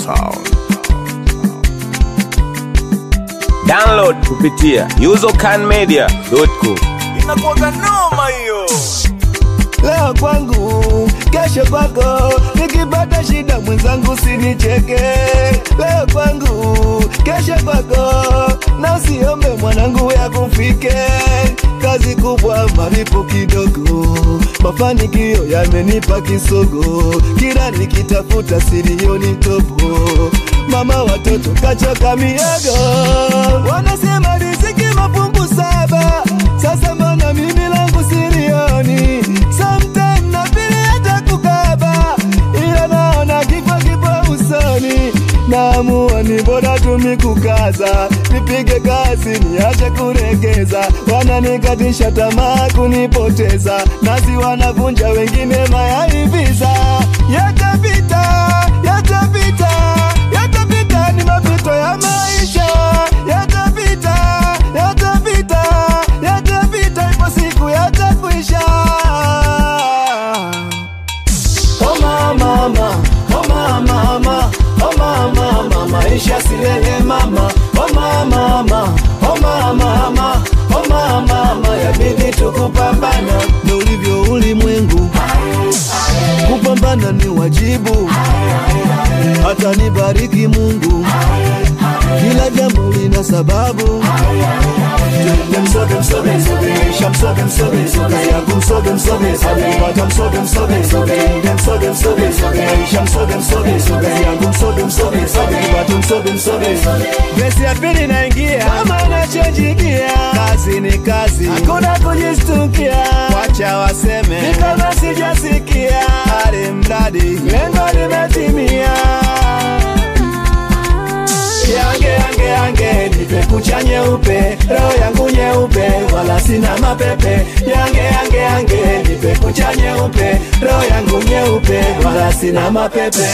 sound. Download kupitia usercanmedia.com. inakuwaga noma hiyo leo kwangu, kesho kwako. Nikipata shida mwenzangu sinicheke. Leo kwangu, kesho kwako, na usiombe mwanangu ya kufike. Kazi kubwa, malipo kidogo, mafanikio yamenipa kisogo. Kila nikitafuta silioni topo, mama watoto kachoka miogo, wanasema riziki mafungu saba. Sasa mbona mimi langu silioni? Sometime na vile hata kukaba, ila naona kifo kipo usoni. Naamua ni bora tumi kukaza, nipige kazi niache kuregeza. Wananikatisha tamaa kunipoteza, nasi wanavunja wengine mayai visa. Yatapita, yatapita, yatapita, ni mapito ya maisha. Yatapita, yatapita, yatapita, ipo siku yatakwisha. Oh mama, mama, oh mama, mama, oh mama, mama, maisha silele mama. Oh mama, mama, oh mama, mama, oh mama, mama, yabidi tukupambana. Ndo ulivyo ulimwengu, kupambana ni wajibu. Hata nibariki Mungu, kila jambo lina sababu. Msoge msoge msoge, isha msoge msoge msoge, yangu msoge msoge msoge, pata msoge msoge msoge, msoge msoge msoge, isha msoge msoge msoge, yangu msoge msoge msoge, pata msoge msoge msoge. Gesi ya pili naingia, kama nachojigia, kazi ni kazi, hakuna kujistukia, wacha waseme, ni kama sijasikia, hali mradi lengo limetimia yange yange yange nipe kucha nyeupe roho yangu nyeupe wala sina mapepe yange yange yange nipe kucha nyeupe roho yangu nyeupe wala sina mapepe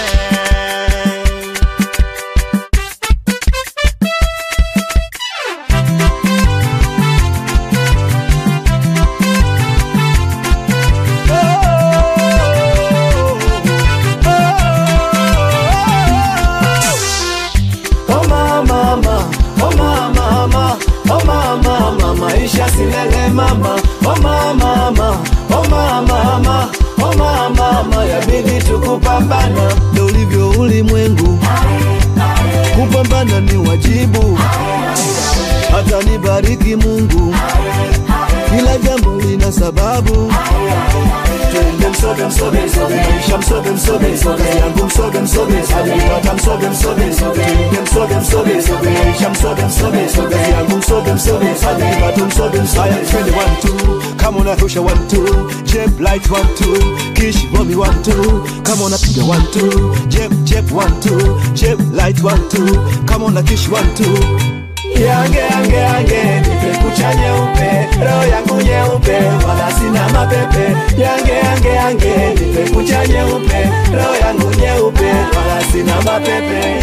Oh mama, mama, oh mama, mama, oh mama, mama, maisha silele mama. Oh mama, mama, oh mama, mama, oh mama, mama, yabidi tukupambana. Ndo ulivyo ulimwengu, kupambana ni wajibu. Hata nibariki Mungu, kila jambo lina sababu. Twende msoge msoge msoge, isha msoge msoge msoge, yangu msoge msoge msoge, pata msoge msoge msoge, twende msoge msoge msoge, isha msoge msoge msoge, yangu msoge msoge msoge, pata msoge msoge. Haya twende one two, kama unarusha one two, jeb light one two, kish bomi one two, kama unapiga one two, jeb jeb one two, jeb light one two, kama una kish one two. Yange yange yange nipe kucha nyeupe roho yangu nyeupe wala sina mapepe yange yange yange nipe kucha nyeupe roho yangu nyeupe wala sina mapepe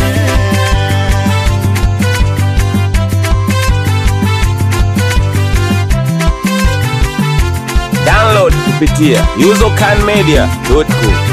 Download kupitia usercanmedia.com.